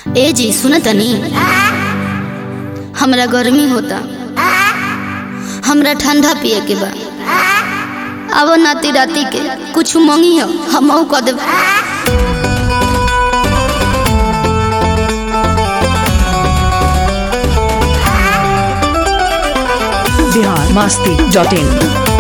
ए जी सुन तनी हमरा गर्मी होता हमरा ठंडा पिए के बा अब नाती राती के कुछ मंगी हो हम कह देब बिहार मस्ती डॉट इन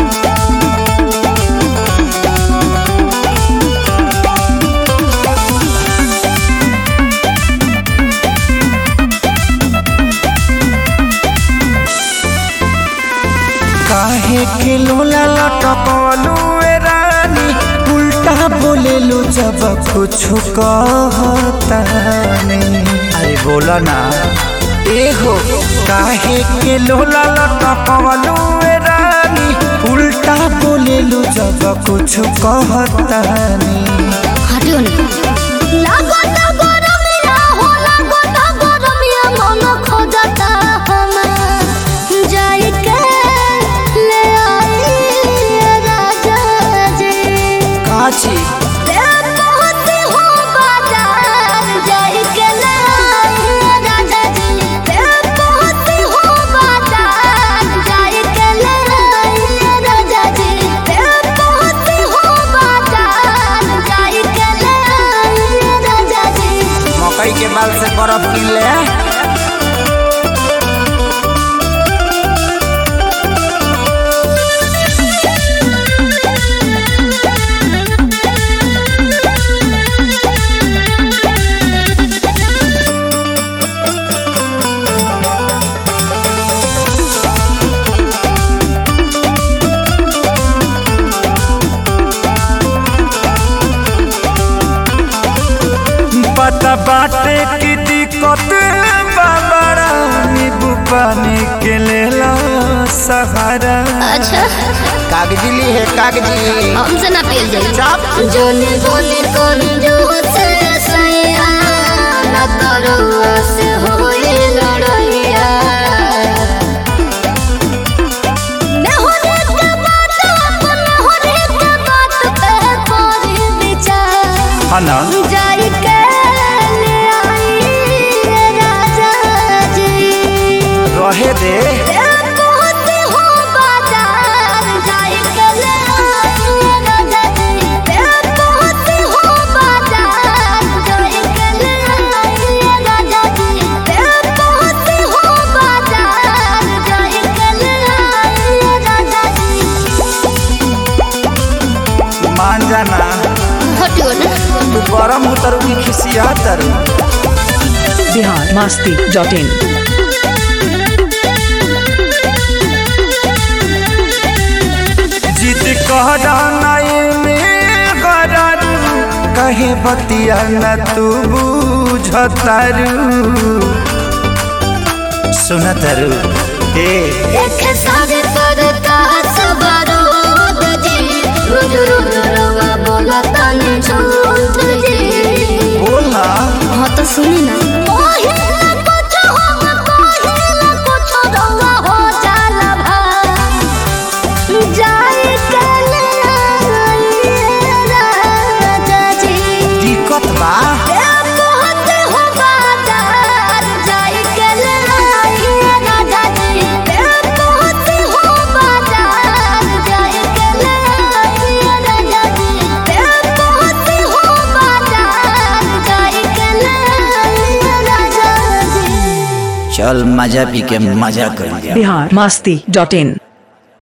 काहे के लोला लटकलू ए रानी उल्टा बोलेलू जब कुछ कहतानी अरे बोला ना ए हो काहे के लोला लटकलू ए रानी उल्टा बोलेलू जब कुछ कहतानी हटियो ना काची मकई के बाल से बर्फ किन ले पता बाटे की दिक्कत बाबरा नींबू पानी के लेला सहारा अच्छा कागजी ली है कागजी हमसे ना पियल जाई चाप जोने बोले कौन जो से सैया न करो से होए लड़ैया न होने के बात अपन होने के बात पे कोरी विचार हाँ ना जाई के ले आई रे राजा जी रहे दे पहुंचे हो बाजार जाई के ले आई रे राजा जी पहुंचे हो बाजार जाई के ले आई रे राजा जी पहुंचे हो बाजार जाई के ले आई रे राजा जी मान जाना हटियो ना तू गरम उतरू की खिसिया तरू बिहार मस्ती डॉट इन जिद कहरा नाई में गरारू कहे बतिया न तू बुझतारू सुनतरू ए देखे सारे पर का सवारो जी रोज रोज रवा बोला तने झूठ जी बोला हाँ तो सुनी ना पहिले कुछ हो पहिले कुछ रवा हो जाला भा जाई के ले आई राजा जी दिक्कत बा पहुंचे हो बाजार जाई के ले आई राजा जी पहुंचे हो बाजार जाई के ले आई राजा जी पहुंचे हो बाजार जाई के ले आई राजा जी चल मजा पी के मजा कर लिया बिहार मस्ती डॉट इन